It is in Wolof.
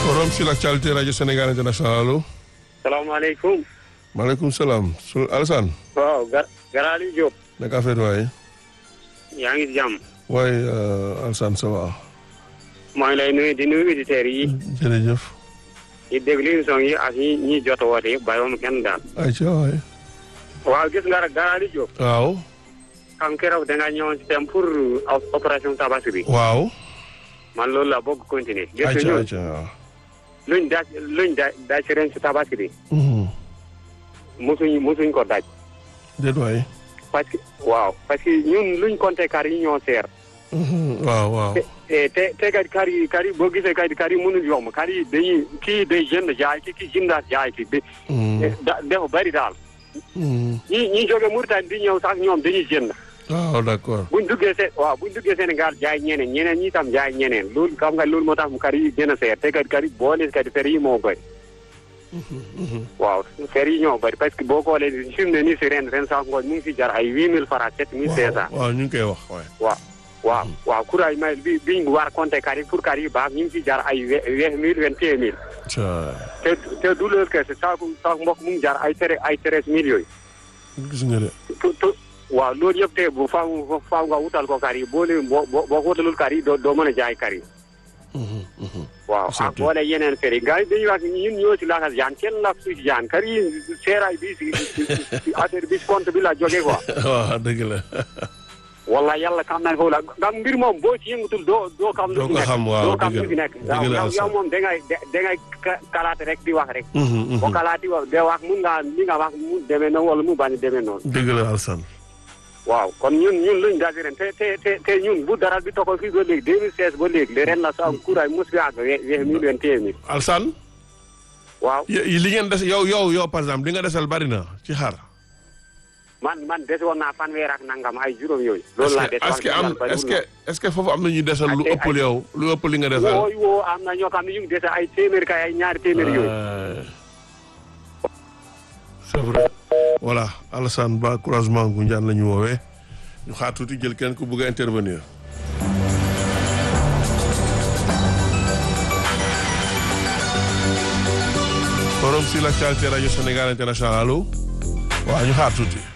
forum sur l'actualité rajo Sénégal international allo. salaamaaleykum. maaleykum salaam su Alassane. waaw Gar Garaali Diop. naka affaire waaye. yaa ngi si jàmm. waaye Alassane ça va. maa ngi lay nuyu di nuyu auditeurs yi. jërëjëf. di déglu émission yi ak ñi ñi jot a woote yëpp bàyyiwuma kenn daal. ayca waay. waaw gis nga rek Garaali Diop. waaw. xam keroog da nga ñëwoon si thème pour opération tabaski bi. waaw. man loolu la bëgg continuer. gis nga ayca ñun ayca waaw. luñ daaj luñ daaj daaj si ren si tabaski bi. mosuñ mosuñ ko daaj. déet waay. parce que waaw parce que ñun luñ compté kar yi ñoo seer. waaw waaw. te te te kat kar yi kar yi boo gisee kat kar yi mënul yomb kar yi dañuy kii day jënd jaay ki kii jëndaat jaay ki bi da dafa bari daal ñi ñi jóge Mauritanie di ñëw sax ñoom dañuy jënd waaw d'accord. buñ duggee se waaw buñ duggee Sénégal jaay ñeneen ñeneen ñi tam jaay ñeneen loolu xam nga loolu moo tax mu kar yi gën a seer te kat kar yi boole kat fer yi moo bëri waaw fer yi ñoo bëri parce que boo xoolee fi mu ne nii si ren ren sax ngooñ mu ngi si jar ay huit mille francs sept mille cinq cent waaw ñu ngi koy wax waay. waaw waaw waaw courage may bi biñ war compter kar yi pour kar yi baax ñu ngi si jar ay vingt mille vingt et un mille ca te te du loolu kese saako saako mbokk mu ngi jar ay tere ay treize mille yooyu gis nga de. tu tu waaw loolu yëpp te bu faaw faaw nga wutal ko kar yi boo leen boo boo boo ko wutalul kar yi doo doo mën a jaay kar yi waaw ak Surtout. boole yeneen fer yi gars yi dañuy wax ñun ñoo si laxas jaan kenn lax su si jaan kar yi seeraay bi si si affaire bi si compte bi la jógee quoi waaw dëgg la. walla yàlla xam naa ne foofu la nga mbir moom boo ci yëngutul doo doo xam lu Doo fi ko nekk xam, waaw, doo xam dëgg lu fi la. nekk Dëgg waaw la, yow Alassane. yow moom da ngay da ngay ka- kalaate rek di wax rek boo kalaati wax de wax mun nga li nga wax mu demee noonu wala mu bañ a demee noonu dëgg la Alassane. waaw kon ñun ñun luñ daal di ren te te te te ñun bu dara bi toxal fii ba léegi 2016 ba léegi le ren la sa kuuraay mos fi àgg we weex mille vingt et un mille Alassane. waaw yi li ngeen des yow yow yow par exemple li nga desal bari na ci xar. man man des woon naa fanweer ak nangam ay juróom yooyu loolu laa des est-ce que am est-ce que est-ce que foofu am na ñuy desal lu Ay- ay- ëpp yow lu ëpp li nga desal. wooyu woo am na ñoo xam ne ñu ngi dese ay téeméer kay ay ñaari téeméer yooyu Euh, c'est vrai. voilà Alassane Ba croisement Ngoundiane la ñu woowee ñu xaar tuuti jël kenn ku bëgg a intervenir. forum sur l'actualité rajo Sénégal international allo waaw ñu xaar tuuti.